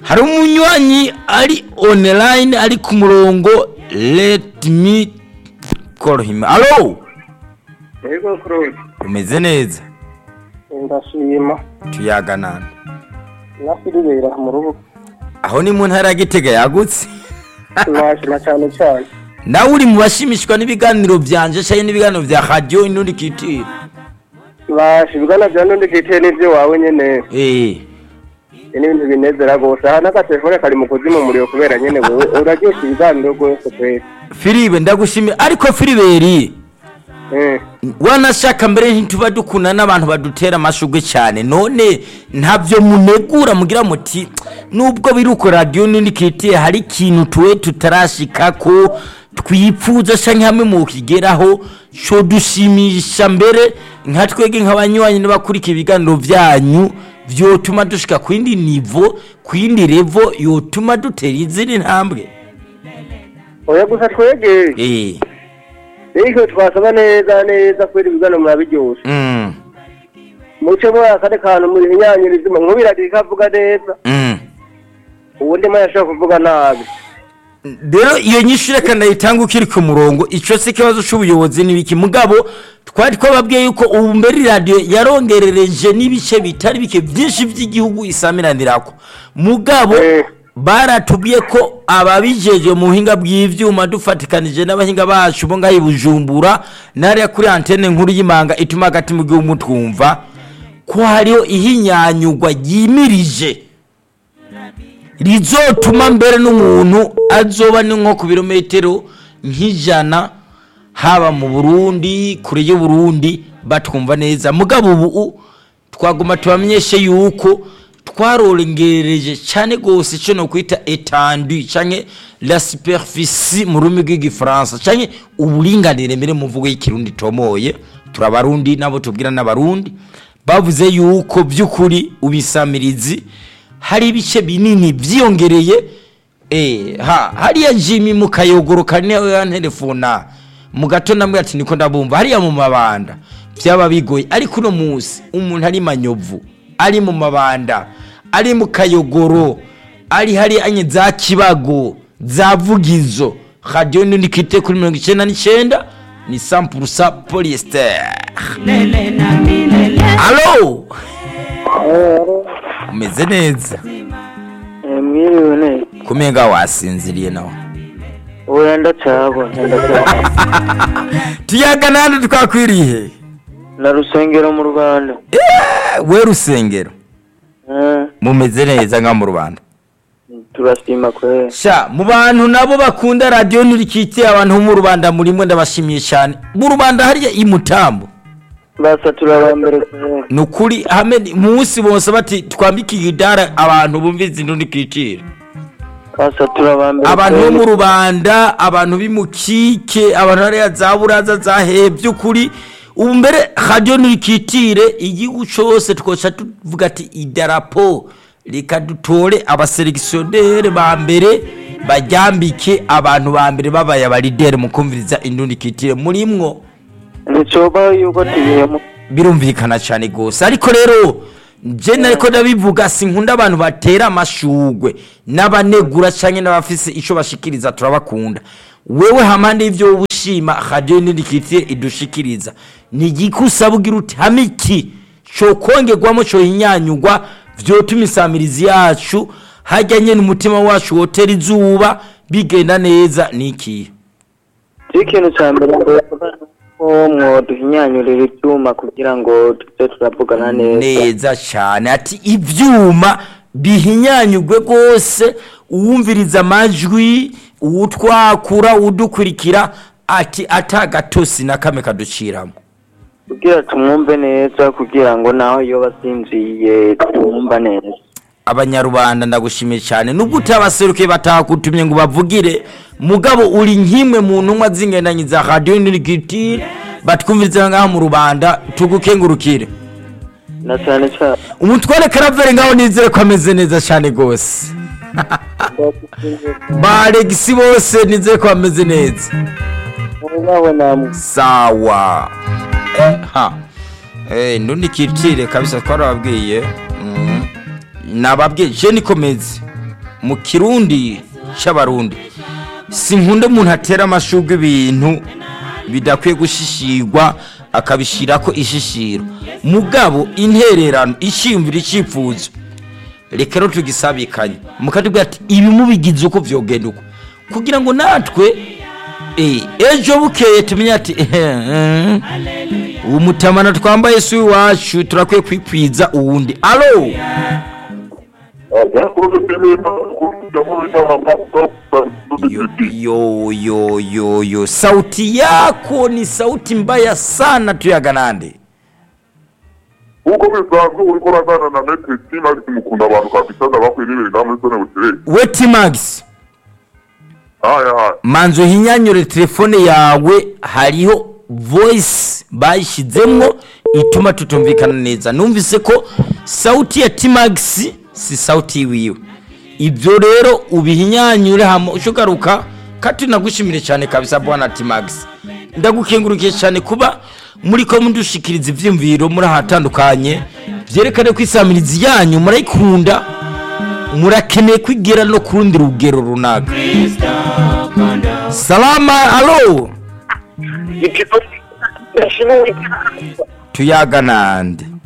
hari umunywanyi ari online ari ku murongo let me call him alo yego claude umeze neza ndashima tuyaganana na filibera mu rubuga aho ni mu ntara ya gitega yagutse turashima cyane cyane nawe uri mu bashimishwa n'ibiganiro byanje cyangwa n'ibiganiro bya radiyo inundi kitire bashibwana bya nundi kiteye n'ibyo wawe nyene eh ni ibintu binezera rwose aha n'agatelefone kari mu kuzimu umuriro kubera nyene wewe uraryoshya ibiganiro rwose kweri filibe ndagushimiye ariko filiberi Eh, wanashaka mbere ntituba dukunda n'abantu badutera amashugwe cyane none ntabyo munegura mugira muti nubwo biri uko radiyo nini kitiye hari ikintu tuwe tutarashika ko twipfuza cyangwa hamwe mu kigeraho cyo dushimisha mbere nka twege nk'abanywanyi n'abakurikira ibiganiro byanyu byotuma dushika ku yindi nivo ku yindi revo yotuma dutera izindi ntambwe oya gusa twegeye eh ariko twasaba neza neza kubera ibiganiro murabiryoshe mm muce muri akandi kantu muri hinyanyura izima nkubiragira ikavuga neza mm ubundi mwe yashobora kuvuga nabi rero iyo nyinshi reka ndayitanga ukiri ku murongo icyo si ikibazo cy'ubuyobozi n'ibiki mugabo twari twababwiye yuko ubu mbere radiyo yarongerereje n'ibice bitari bike byinshi by'igihugu isamiranirako mugabo Eh. baratubwiye ko ababijeje mu buhinga bw'ibyuma dufatikanije n'abahinga bacu bo ngaho i bujumbura n'ariya kuri antene nkuru y'imanga ituma hagati mu gihugu twumva ko hariho ihinyanyugwa ryimirije rizotuma mbere n'umuntu azoba ni nko ku birometero nk'ijana haba mu burundi kure y'uburundi batwumva neza mugabo ubu twaguma tubamenyeshe yuko twarongereje cyane rwose icyo ni ukwita etandu cyangwa la superficie mu rurimi rw'igifaransa cyangwa uburinganire mbere mu mvugo y'ikirundi tomoye turabarundi nabo tubwira n'abarundi bavuze yuko by'ukuri ubisamirizi hari ibice binini byiyongereye eh ha hariya jimmy mu kayogoro kane ya telefona mu gato namwe ati niko ndabumva hariya mu mabanda byaba bigoye ariko uno munsi umuntu ari manyovu ari mu mabanda ari mu kayogoro ari hari anye za kibago za vugizo radiyo nini kite kuri mirongo icyenda n'icyenda ni sampurusa polyester alo umeze neza mwiriwe neza kumenga wasinziriye nawe oya ndacagwa ndacagwa tuyaga nande twakwiriye na rusengero mu rwanda Eh, we rusengero Eh, mumeze neza nka mu rwanda turashima kweri sha mu bantu nabo bakunda radiyo ntirikitiye abantu bo mu rubanda murimwe ndabashimiye cyane mu rubanda hariya i mutambo basa turaba mbere kweri ni ukuri hamwe ni- munsi bose bati twambike igidara abantu bumviza indu ntikitire basa turaba mbere abantu bo kweri. mu rubanda abantu b'imukike abantu hariya za buraza za hehe by'ukuri ubu mbere radiyo ntirikitire igihugu cyose twoca tuvuga ati idarapo reka dutore abaselegisiyoner ba mbere bajyambike abantu ba mbere babaye abarideri mu kumviriza indundi kitire murimwo nticoba yuko tubihemu birumvikana cyane rwose ariko rero njye ariko ndabivuga sinkunda abantu batera amashugwe n'abanegura cyangwa n'abafise icyo bashikiriza turabakunda wewe hamande y'ibyo wowe ushima radiyo n'indikitiye idushikiriza ni igiki usaba ugira uti hame iki cyo kongerwamo cyo hinyanyugwa vyotuma isamirizi yacu hajyanye n'umutima wacu wotera izuba bigenda neza ni ikihe si ikintu cya mbere ngo yavuga ko mwoduhinyanyurira ibyuma kugira ngo tujye turavugana neza neza cyane ati ibyuma bihinyanyugwe rwose uwumviriza amajwi uwutwakura udukurikira ati atagatosi na kamwe kaduciramo kugira tumwumve neza kugira ngo naho iyo basinziye tumwumva neza abanyarubanda ndagushimiye cyane nubwo utabaserukiye batakutumye ngo bavugire mugabo uri nk'imwe mu ntumwa z'ingendanyi za radiyo nirigiti batwumviriza ngaho mu rubanda tugukengurukire na cyane cyane umutware karaveri ngaho nizere ko ameze neza cyane rwose ba regisi bose nizere ko bameze neza nawe namwe sawa Eh, ha eh ndundi kitire kabisa twarababwiye Mhm. nababwiye je nikomeze mu kirundi c'abarundi sinkunda umuntu atera amashurwe ibintu bidakwiye gushishirwa akabishirako ishishiro mugabo intererano ishimvira icifuzo reka rero tugisabikanye mukatubwira ati ibi mubigize uko vyogenda uko kugira ngo natwe eh, ejo bukeye tumenye ati eh, uwo mutamana twambaye si iwacu turakwiye kwikwiza uwundi alo yo, yo, yo, yo, yo. sauti yako ni sauti mbaya sana tuyaganande uko bisanzwe uriko uragana na neteti nagiti mukunda abantu kabisa ndabakwiye n'ibintu namwe sone butireye wetimax haya haya manzo hinyanyure telefone yawe hariho voice bayishizemwo ituma tutumvikana neza numvise ko sauti ya timax si sauti yiwiwe ibyo rero ubihinyanyure hama ushugaruka kati nagushimire cyane kabisa bwana timax ndagukengurukiye cyane kuba muri ko mudushikiriza ivyumviro muri ahatandukanye vyerekane ko isamirizi yanyu murayikunda murakeneye kwigera no ku rundi rugero runaka salama alo tuyaga nande